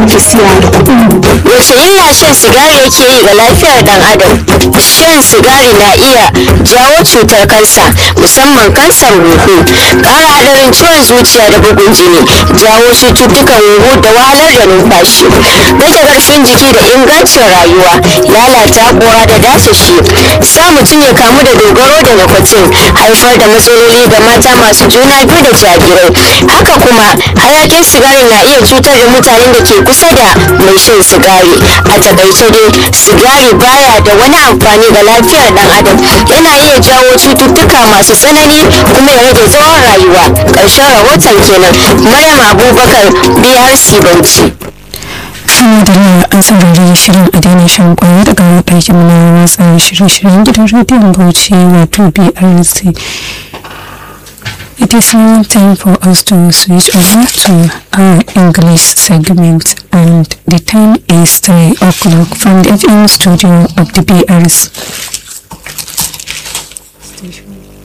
ake siya da kuɗin wace illa shan sigari yake yi ga lafiyar dan adam shan sigari na iya jawo cutar kansa musamman kansar huhu ƙara hadarin ciwon zuciya da bugun jini jawo cututtukan huhu da wahalar da numfashi rage ƙarfin jiki da ingancin rayuwa lalata kora da dace shi sa mutum ya kamu da dogaro da nikotin haifar da matsaloli ga mata masu juna biyu da jarirai haka kuma hayakin sigari na iya cutar da mutanen da ke kusa da mai shan sigari a takaice dai sigari baya da wani amfani ga lafiyar dan adam yana iya jawo cututtuka masu tsanani kuma ya rage tsawon rayuwa ƙarshen rahoton kenan maryam abubakar brc bauchi kuma da na an saurari shirin a daina shan kwaya daga ɗakin na watsa shirye-shiryen gidan rediyon bauchi wato brc It is now time for us to switch over to our English segment and the time is 3 o'clock from the FM studio of the BRC. Station.